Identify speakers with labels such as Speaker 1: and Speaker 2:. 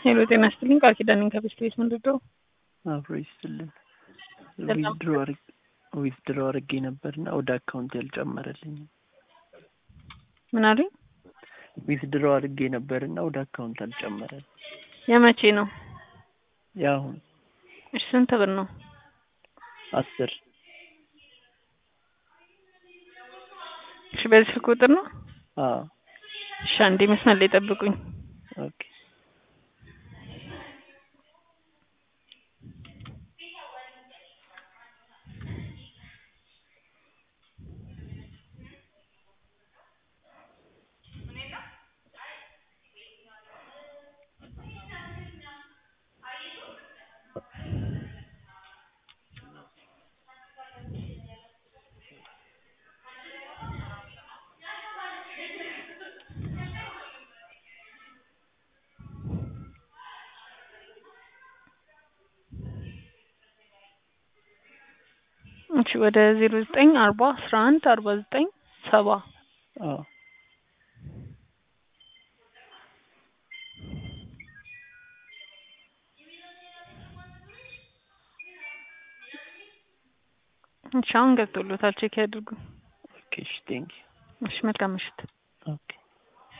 Speaker 1: ሄሎ ጤና ይስጥልኝ። ቃል ኪዳን ነኝ ከቤስት ቤት ምንድን ነው?
Speaker 2: አብሮ ይስጥልን።
Speaker 1: ሰላም።
Speaker 2: ዊዝድሮ ዊዝድሮ አድርጌ ነበርና ወደ አካውንት ያልጨመረልኝም።
Speaker 1: ምን አሉኝ?
Speaker 2: ዊዝድሮ አድርጌ ነበርና ወደ አካውንት አልጨመረልኝ።
Speaker 1: የመቼ ነው?
Speaker 2: የአሁን
Speaker 1: እሺ ስንት ብር ነው?
Speaker 2: አስር
Speaker 1: እሺ በዚህ ስልክ ቁጥር ነው?
Speaker 2: አዎ
Speaker 1: እሺ አንዴ መስመር ላይ ጠብቁኝ።
Speaker 2: ኦኬ
Speaker 1: እሺ ወደ ዜሮ ዘጠኝ አርባ አስራ አንድ አርባ ዘጠኝ ሰባ
Speaker 2: አዎ
Speaker 1: እሺ አሁን ገብቶሎታል። ቼክ ያድርጉ።
Speaker 2: ኦኬ እሺ ቴንክ
Speaker 1: እሺ መልካም ምሽት።
Speaker 2: ኦኬ